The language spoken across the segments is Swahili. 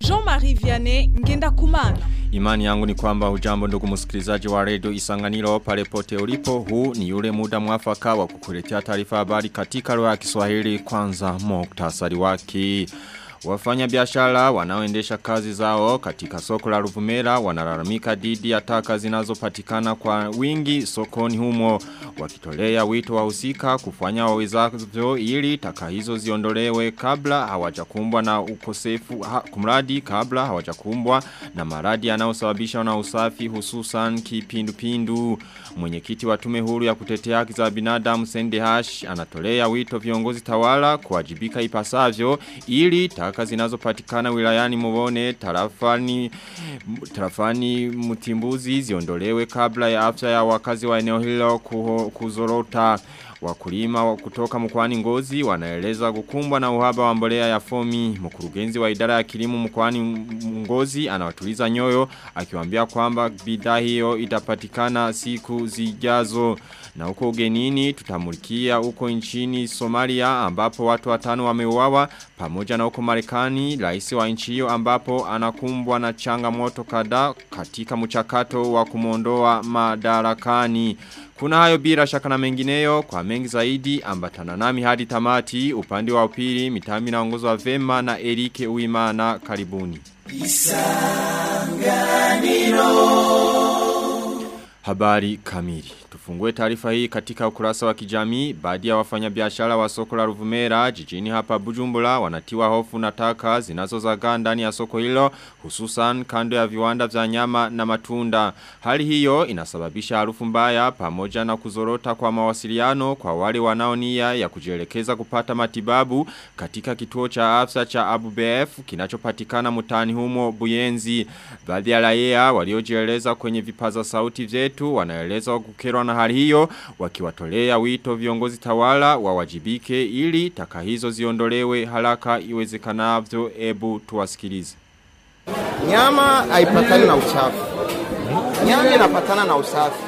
Jean-Marie Vianney Ngenda Kumana. Imani yangu ni kwamba hujambo ndugu msikilizaji wa redio Isanganiro pale pote ulipo huu ni yule muda mwafaka wa kukuletea taarifa habari katika lugha ya Kiswahili kwanza muktasari wake. Wafanya biashara wanaoendesha kazi zao katika soko la Ruvumera wanalalamika dhidi ya taka zinazopatikana kwa wingi sokoni humo wakitolea wito wahusika kufanya wawezavyo ili taka hizo ziondolewe kabla hawajakumbwa na ukosefu ha, kumradi kabla hawajakumbwa na maradi yanayosababisha na usafi hususan kipindupindu mwenyekiti wa tume huru ya kutetea haki za binadamu Sende Hash anatolea wito viongozi tawala kuwajibika ipasavyo ili taka zinazopatikana wilayani Mubone tarafani tarafani Mutimbuzi ziondolewe kabla ya afya ya wakazi wa eneo hilo kuho, kuzorota Wakulima kutoka mkwani ngozi wanaeleza kukumbwa na uhaba wa mbolea ya fomi. Mkurugenzi wa idara ya kilimo mkwani ngozi anawatuliza nyoyo akiwaambia kwamba bidhaa hiyo itapatikana siku zijazo. Na huko ugenini tutamulikia huko nchini Somalia ambapo watu watano wameuawa pamoja na huko Marekani rais wa nchi hiyo ambapo anakumbwa na changamoto kadhaa katika mchakato wa kumondoa madarakani. Kuna hayo bila shaka na mengineyo kwa mengi zaidi ambatana nami hadi tamati upande wa upili mitami na ongozo wa vema na Erike Uimana karibuni. Isanganiro Habari kamili. Tufungue taarifa hii katika ukurasa wa kijamii. Baadhi ya wafanyabiashara wa soko la Ruvumera jijini hapa Bujumbura wanatiwa hofu na taka zinazozagaa ndani ya soko hilo hususan kando ya viwanda vya nyama na matunda. Hali hiyo inasababisha harufu mbaya pamoja na kuzorota kwa mawasiliano kwa wale wanaonia ya kujielekeza kupata matibabu katika kituo cha afya cha Abu BF kinachopatikana mtaani humo Buyenzi. Baadhi ya raia waliojieleza kwenye vipaza sauti vyetu wanaeleza kukerwa na hali hiyo wakiwatolea wito viongozi tawala wawajibike ili taka hizo ziondolewe haraka iwezekanavyo ebu tuwasikilize. Nyama haipatani na uchafu. Nyama inapatana na usafi.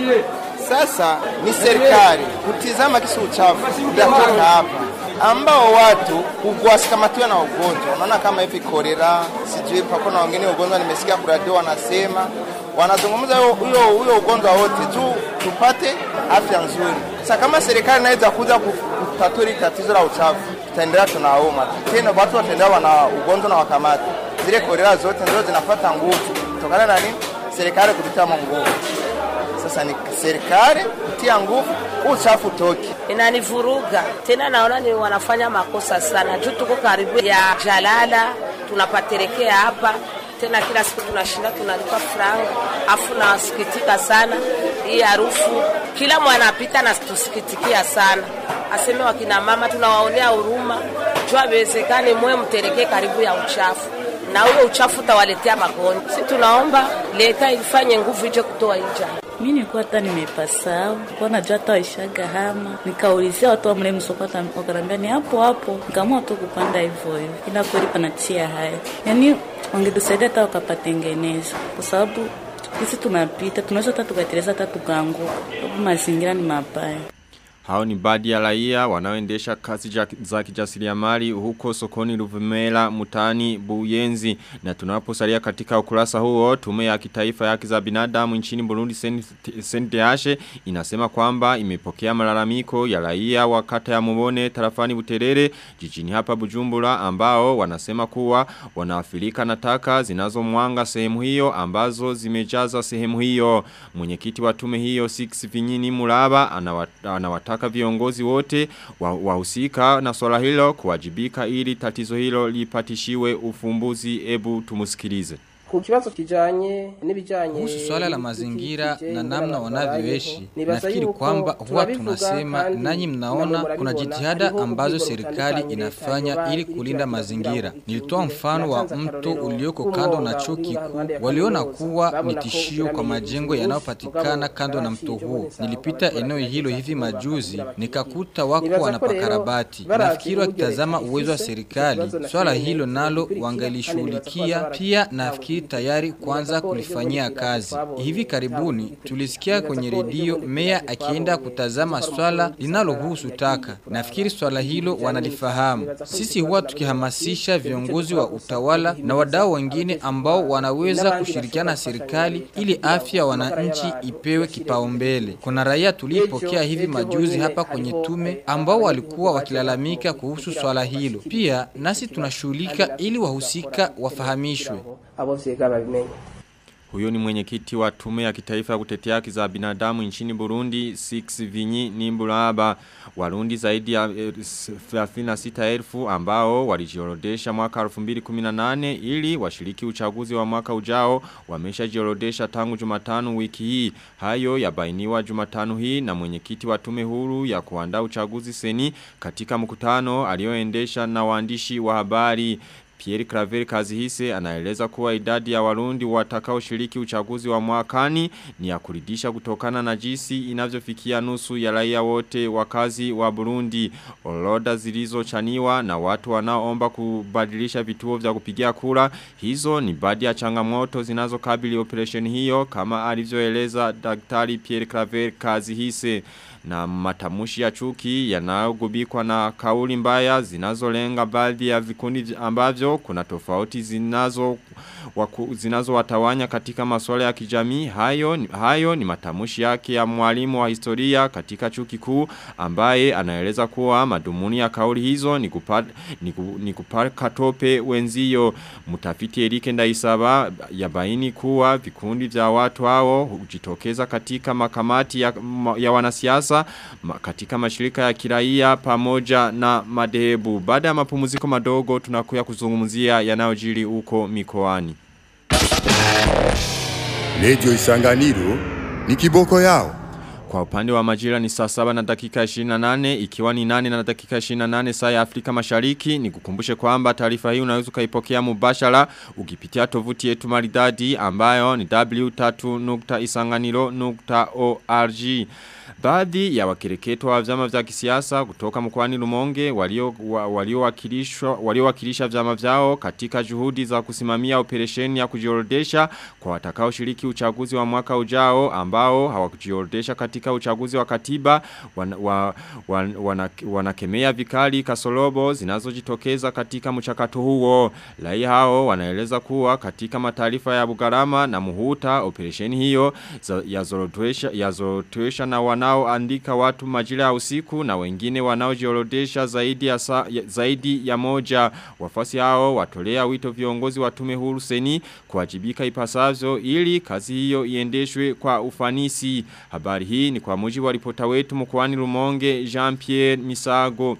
Sasa ni serikali kutizama kisi uchafu utatoka hapa ambao watu kuwasikamatiwa na ugonjwa. Unaona kama hivi kolera, sijui pako na wengine ugonjwa, nimesikia kuradio wanasema wanazungumza huyo huyo ugonjwa wote tu tupate afya nzuri. Sasa kama serikali inaweza kuja kutatua tatizo la uchafu, tutaendelea tunauma tena, watu wataendelea wana ugonjwa na wakamata zile kolera zote ndio zinapata nguvu kutokana na nini? Serikali kututia nguvu. Sasa ni serikali kutia nguvu, uchafu toki. Inanivuruga tena, naona ni wanafanya makosa sana juu tuko karibu ya jalala, tunapaterekea hapa tena kila siku tunashinda tunalipa franga, afu nasikitika sana hii harufu. Kila mwanapita na tusikitikia sana, aseme wakina mama tunawaonea huruma, juu haiwezekani mwe mterekee karibu ya uchafu na huyo uchafu utawaletea magonjwa. Si tunaomba leta ifanye nguvu ije kutoa hija mimi nilikuwa hata nimepasau kwa najua hata waishaga hama, nikaulizia watu wa mle msoko, wakanambia ni hapo hapo, nikaamua tu kupanda hivyo hivyo, ila kweli panatia haya, yani wangetusaidia hata wakapatengeneza, kwa sababu sisi tunapita tunaweza hata tukateleza hata tukaanguka, sababu mazingira ni mabaya. Hao ni baadhi ya raia wanaoendesha kazi za kijasiriamali huko sokoni Ruvumera mutani Buyenzi na tunaposalia katika ukurasa huo tume ya kitaifa ya haki za binadamu nchini Burundi Sendeashe inasema kwamba imepokea malalamiko ya raia wa kata ya Mubone tarafani Buterere jijini hapa Bujumbura ambao wanasema kuwa wanaathirika na taka zinazomwanga sehemu hiyo ambazo zimejaza sehemu hiyo mwenyekiti wa tume hiyo 6 Vinyini Muraba anawataka anawataka viongozi wote wahusika wa na swala hilo kuwajibika ili tatizo hilo lipatishiwe ufumbuzi ebu tumusikilize. Ku kibazo kijanye n'ibijanye kuhusu swala la mazingira na namna wanavyoishi, nafikiri kwamba huwa tunasema nanyi mnaona kuna jitihada ambazo serikali inafanya ili kulinda mazingira. Nilitoa mfano wa mto ulioko kando na chuo kikuu, waliona kuwa ni tishio kwa majengo yanayopatikana kando na mto huo. Nilipita eneo hilo hivi majuzi, nikakuta wako wanapakarabati. Nafikiri wakitazama uwezo wa serikali, swala hilo nalo wangelishughulikia. Pia nafikiri waziri tayari kuanza kulifanyia kazi. Hivi karibuni tulisikia kwenye redio meya akienda kutazama swala linalohusu taka. Nafikiri swala hilo wanalifahamu. Sisi huwa tukihamasisha viongozi wa utawala na wadau wengine ambao wanaweza kushirikiana na serikali ili afya ya wananchi ipewe kipaumbele. Kuna raia tulipokea hivi majuzi hapa kwenye tume ambao walikuwa wakilalamika kuhusu swala hilo. Pia nasi tunashughulika ili wahusika wafahamishwe. Huyo ni mwenyekiti wa tume ya kitaifa ya kutetea haki za binadamu nchini Burundi 6 Vinyi Nimburaba Warundi zaidi ya 36,000 ambao walijiorodesha mwaka 2018 ili washiriki uchaguzi wa mwaka ujao wameshajiorodesha tangu Jumatano wiki hii hayo yabainiwa Jumatano hii na mwenyekiti wa tume huru ya kuandaa uchaguzi seni katika mkutano alioendesha na waandishi wa habari Pierre Claver Kazihise anaeleza kuwa idadi ya warundi watakao shiriki uchaguzi wa mwakani ni ya kuridisha kutokana na jinsi inavyofikia nusu ya raia wote wakazi wa Burundi. Oroda zilizochaniwa na watu wanaoomba kubadilisha vituo vya kupigia kura. Hizo ni baadhi ya changamoto zinazokabili operation hiyo kama alivyoeleza Daktari Pierre Claver Kazihise na matamushi ya chuki yanayogubikwa na kauli mbaya zinazolenga baadhi ya vikundi ambavyo kuna tofauti zinazo waku, zinazo watawanya katika masuala ya kijamii hayo hayo ni matamushi yake ya mwalimu wa historia katika chuki kuu ambaye anaeleza kuwa madumuni ya kauli hizo ni kupata ni, ku, ni kupaka tope wenzio mtafiti Erike Ndaisaba yabaini kuwa vikundi vya watu hao hujitokeza katika makamati ya, ya wanasiasa katika mashirika ya kiraia pamoja na madhehebu. Baada ya mapumziko madogo tunakuya kuzungumzia yanayojiri huko mikoani. Radio Isanganiro ni kiboko yao. Kwa upande wa majira ni saa saba na dakika 28 ikiwa ni nane na dakika 28 saa ya Afrika mashariki ni kukumbushe kwamba taarifa hii unaweza ukaipokea mubashara ukipitia tovuti yetu maridadi ambayo ni w3.isanganiro.org Baadhi ya wakireketo wa vyama vya kisiasa kutoka mkwani Lumonge waliowakilisha walio wakilisha vyama vyao katika juhudi za kusimamia operesheni ya kujiorodesha kwa watakao shiriki uchaguzi wa mwaka ujao ambao hawakujiorodesha katika uchaguzi wa katiba wan, wa, wan, wana, wanakemea vikali kasolobo zinazojitokeza katika mchakato huo. Lai hao wanaeleza kuwa katika mataarifa ya Bugarama na Muhuta operesheni hiyo yazorotesha yazorotesha na wanaoandika watu majira ya usiku na wengine wanaojiorodesha zaidi ya sa, ya, zaidi ya moja wafasi hao watolea wito viongozi wa tume huru seni kuwajibika ipasavyo ili kazi hiyo iendeshwe kwa ufanisi habari hii ni kwa mujibu wa ripota wetu mkoani Rumonge Jean Pierre Misago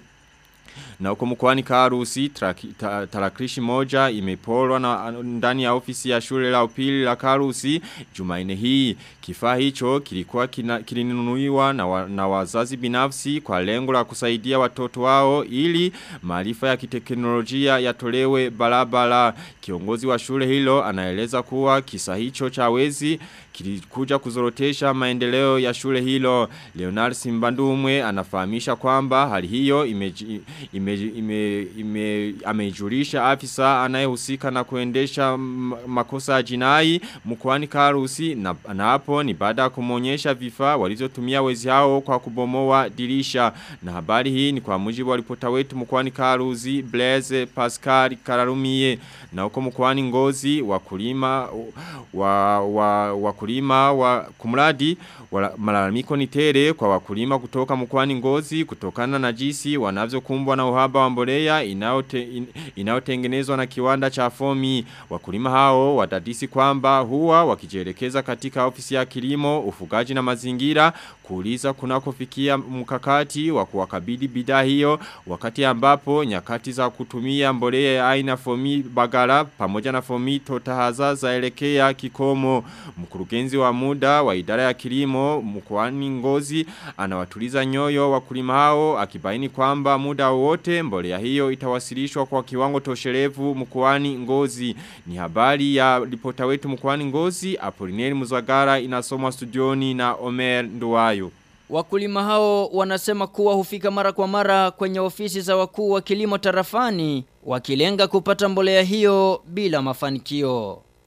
na uko mkwani karusi tarakilishi moja imepolwa na ndani ya ofisi ya shule la upili la karusi jumaine hii. Kifaa hicho kilikuwa kilinunuiwa na, wa, na wazazi binafsi kwa lengo la kusaidia watoto wao ili maarifa ya kiteknolojia yatolewe barabara. Kiongozi wa shule hilo anaeleza kuwa kisa hicho cha wezi kilikuja kuzorotesha maendeleo ya shule hilo. Leonard Simbandumwe anafahamisha kwamba hali hiyo imeji, ime ime, ime, amejulisha afisa anayehusika na kuendesha makosa ya jinai mkoani Karusi na, na hapo ni baada ya kumonyesha vifaa walizotumia wezi hao kwa kubomoa dirisha na habari hii ni kwa mujibu wa ripota wetu mkoani Karusi Blaise Pascal Kararumie na huko mkoani Ngozi wakulima wa, wa, wakulima wa kumradi wa, malalamiko ni tere kwa wakulima kutoka mkoani Ngozi kutokana na jinsi wanavyokumbwa na uhaba wa mbolea inayotengenezwa na kiwanda cha fomi wakulima hao wadadisi kwamba huwa wakijielekeza katika ofisi ya kilimo ufugaji na mazingira kuuliza kunakofikia mkakati wa kuwakabidi bidhaa hiyo wakati ambapo nyakati za kutumia mbolea ya aina fomi bagara pamoja na fomi totahaza zaelekea kikomo mkurugenzi wa muda wa idara ya kilimo mkoani Ngozi anawatuliza nyoyo wakulima hao akibaini kwamba muda wote mbolea hiyo itawasilishwa kwa kiwango tosherevu mkoani Ngozi ni habari ya ripota wetu mkoani Ngozi Apolineri Muzagara inasomwa studioni na Omer Nduwayo Wakulima hao wanasema kuwa hufika mara kwa mara kwenye ofisi za wakuu wa kilimo tarafani wakilenga kupata mbolea hiyo bila mafanikio.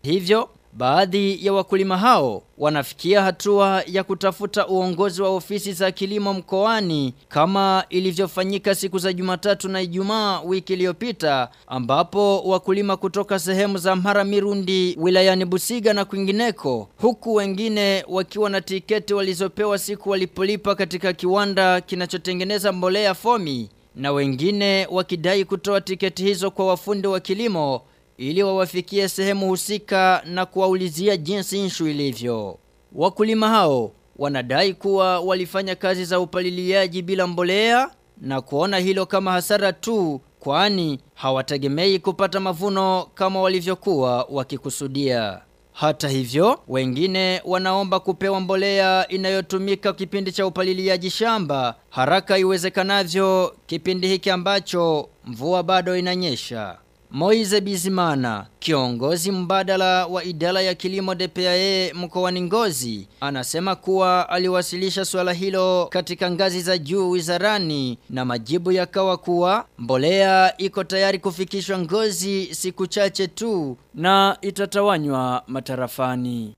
Hivyo Baadhi ya wakulima hao wanafikia hatua ya kutafuta uongozi wa ofisi za kilimo mkoani kama ilivyofanyika siku za Jumatatu na Ijumaa wiki iliyopita ambapo wakulima kutoka sehemu za Mhara Mirundi wilayani Busiga na kwingineko huku wengine wakiwa na tiketi walizopewa siku walipolipa katika kiwanda kinachotengeneza mbolea fomi na wengine wakidai kutoa tiketi hizo kwa wafundi wa kilimo ili wawafikie sehemu husika na kuwaulizia jinsi inshu ilivyo. Wakulima hao wanadai kuwa walifanya kazi za upaliliaji bila mbolea na kuona hilo kama hasara tu kwani hawategemei kupata mavuno kama walivyokuwa wakikusudia. Hata hivyo, wengine wanaomba kupewa mbolea inayotumika kipindi cha upaliliaji shamba haraka iwezekanavyo kipindi hiki ambacho mvua bado inanyesha. Moize Bizimana, kiongozi mbadala wa idara ya kilimo DPAE mkoani Ngozi, anasema kuwa aliwasilisha swala hilo katika ngazi za juu wizarani na majibu yakawa kuwa mbolea iko tayari kufikishwa Ngozi siku chache tu na itatawanywa matarafani.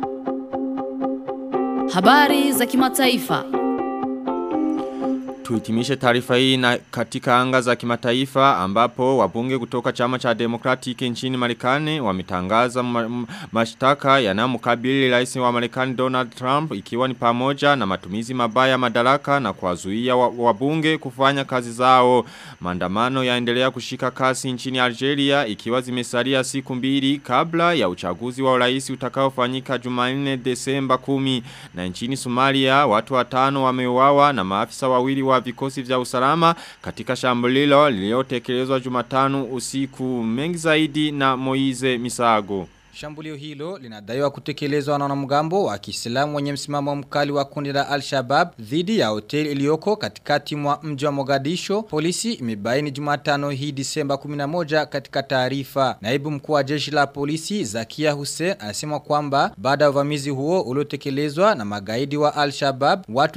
Habari za kimataifa. Tuhitimishe taarifa hii na katika anga za kimataifa ambapo wabunge kutoka chama cha Democratic nchini Marekani wametangaza ma mashtaka yanayomkabili rais wa Marekani Donald Trump ikiwa ni pamoja na matumizi mabaya madaraka na kuwazuia wabunge kufanya kazi zao. Maandamano yaendelea kushika kasi nchini Algeria ikiwa zimesalia siku mbili kabla ya uchaguzi wa urais utakaofanyika Jumanne Desemba 10 na nchini Somalia watu watano wameuawa na maafisa wawili wa vikosi vya usalama katika shambulilo lililotekelezwa Jumatano usiku mengi zaidi na Moize Misago. Shambulio hilo linadaiwa kutekelezwa na wanamgambo wa Kiislamu wenye msimamo mkali wa kundi la Al-Shabaab dhidi ya hoteli iliyoko katikati mwa mji wa Mogadisho. Polisi imebaini Jumatano hii Disemba 11 katika taarifa. Naibu mkuu wa jeshi la polisi Zakia Hussein anasema kwamba baada ya uvamizi huo uliotekelezwa na magaidi wa Al-Shabaab, watu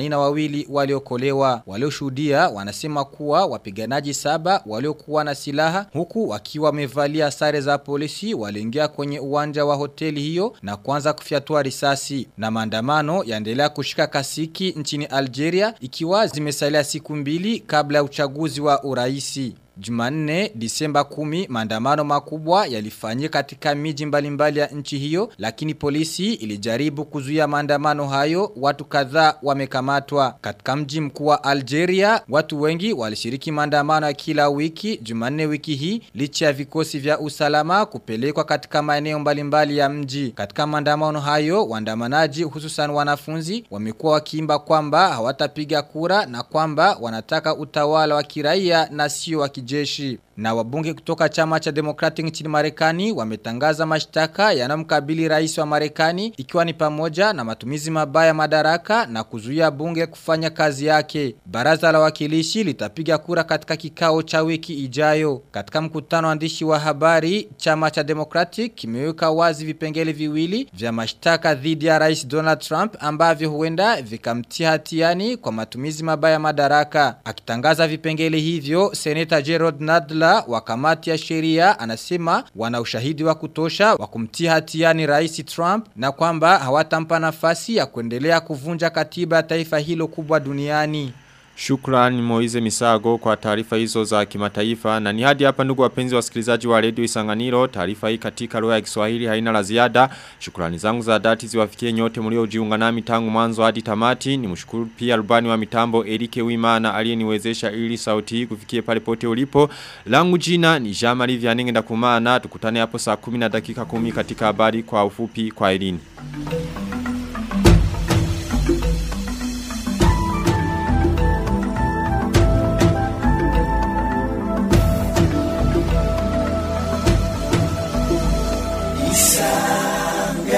82 waliokolewa. Walioshuhudia wanasema kuwa wapiganaji saba waliokuwa na silaha huku wakiwa wamevalia sare za polisi waliingia kwenye kwenye uwanja wa hoteli hiyo na kuanza kufyatua risasi. Na maandamano yaendelea kushika kasiki nchini Algeria ikiwa zimesalia siku mbili kabla ya uchaguzi wa uraisi. Jumanne, Disemba 10, maandamano makubwa yalifanyika katika miji mbalimbali ya nchi hiyo, lakini polisi ilijaribu kuzuia maandamano hayo, watu kadhaa wamekamatwa. Katika mji mkuu wa Algeria, watu wengi walishiriki maandamano ya kila wiki, Jumanne wiki hii, licha ya vikosi vya usalama kupelekwa katika maeneo mbalimbali ya mji. Katika maandamano hayo, waandamanaji hususan wanafunzi wamekuwa wakiimba kwamba hawatapiga kura na kwamba wanataka utawala wa kiraia na sio wa kijeshi. Na wabunge kutoka chama cha Democratic nchini Marekani wametangaza mashtaka yanamkabili rais wa Marekani ikiwa ni pamoja na matumizi mabaya madaraka na kuzuia bunge kufanya kazi yake. Baraza la wakilishi litapiga kura katika kikao cha wiki ijayo. Katika mkutano andishi wa habari, chama cha Democratic kimeweka wazi vipengele viwili vya mashtaka dhidi ya rais Donald Trump ambavyo huenda vikamtia hatiani kwa matumizi mabaya madaraka. Akitangaza vipengele hivyo, Senator Gerald Nadler wa kamati ya sheria anasema wana ushahidi wa kutosha wa kumtia hatiani rais Trump na kwamba hawatampa nafasi ya kuendelea kuvunja katiba ya taifa hilo kubwa duniani. Shukrani Moize Misago kwa taarifa hizo za kimataifa na ni hadi hapa ndugu wapenzi wasikilizaji wa redio Isanganiro taarifa hii katika lugha ya Kiswahili haina la ziada shukrani zangu za dhati ziwafikie nyote mliojiunga nami tangu mwanzo hadi tamati nimshukuru pia rubani wa mitambo Erike Wimana aliyeniwezesha ili sauti hii kufikie pale pote ulipo langu jina ni Jean-Marie Vianenge ndakumana tukutane hapo saa 10 na dakika 10 katika habari kwa ufupi kwa elini